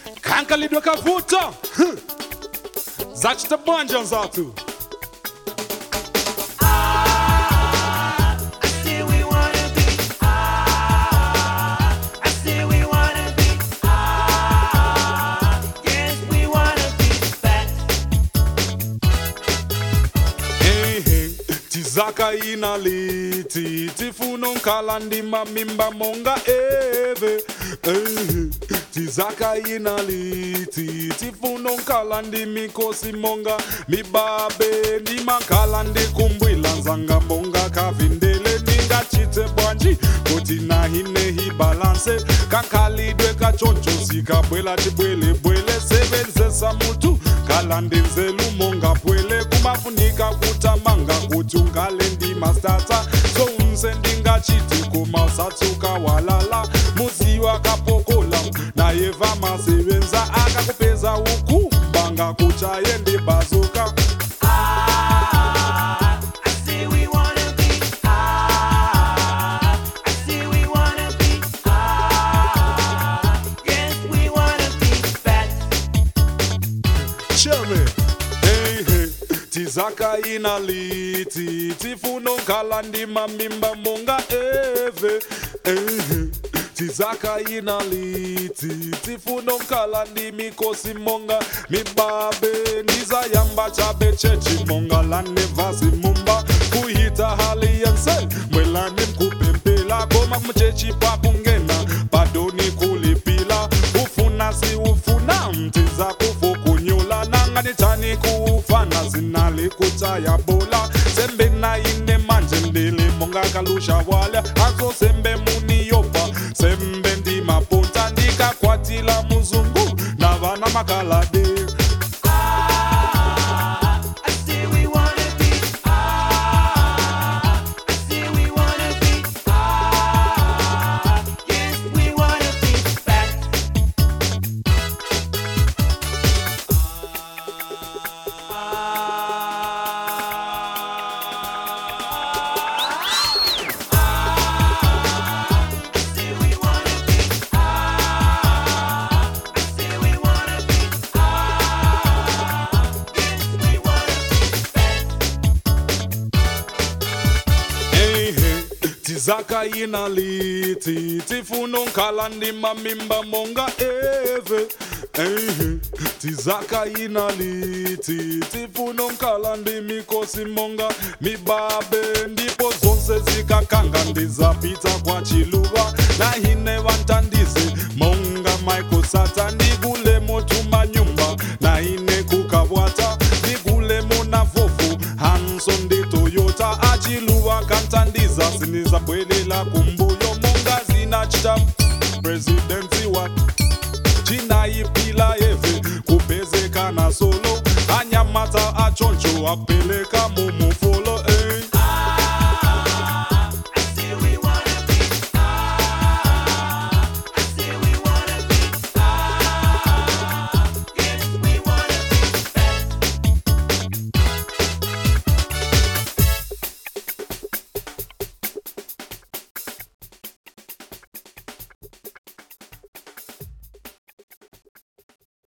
kankalidwe kavuta Huh. zachita bwanja nzatu say we wanna be. Ah, I say we wanna be. Ah, yes, we wanna be fat. Hey, hey. tizaka ina liti tifuno nkala ndima mimba monga eve hey, tizaka ina liti tifuno nkala ndimikosi monga mibabe ndimakhala ndikumbwila nzanga monga kavindele ndingachite bwanji kuti nahinehi balanse kakhalidwe kachoncho sikabwela tibwelebwele sebenzesa mutu khala ndinzelu monga bwele kumafunika kutamanga kuti ungale ndimastata sounse ndingachiti kuma usatsuka walala muziwa kapokola naye vamasebenza akakupeza uku banga kuchaye ndibazuka Ah, I say we wanna be. Ah, I say we wanna be. Ah, yes, we wanna be fat. Cheme. Hey, hey. tizaka ina liti tifuno nkhala ndima mimba monga eve hey, hey. tizaka ina liti tifuno nkhala ndimikosi monga mibabe ndizayamba chabe chechi monga lanevasi mumba kuhita hali yense mwelani mkupempela koma mchechi pakungena padoni kulipila ufuna si ufuna mtiza kufukunyula nanganitani kuufana zinali kuchaya bola sembe na ine manje ndili monga kalusha wala azo sembe muniyopa sembe ndimapunta ndikakwatila muzungu na vana makalade Ah, I say we wanna be. Ah, I say we wanna be. Ah, yes, we wanna be fat. I say we wanna be. Ah, I say we wanna be. Ah, yes, we wanna be fat. Hey, hey. tizaka ina liti tifuno nkhala ndima mimba monga eve hey, hey. tizaka ina liti tifuno nkhala ndimikosi monga mibabe ndipo zonse zikakanga ndizapita kwa chiluva nahine vantandize monga michael sata ndigule motuma nyumba nahine kukabwata ndigule mona vofu hanson ndi toyota achiluva kantandiza sinizabwelela kumbuyo monga zinachita presidensi wa chinaipila yeve kupezekana solo anyamata achoncho ape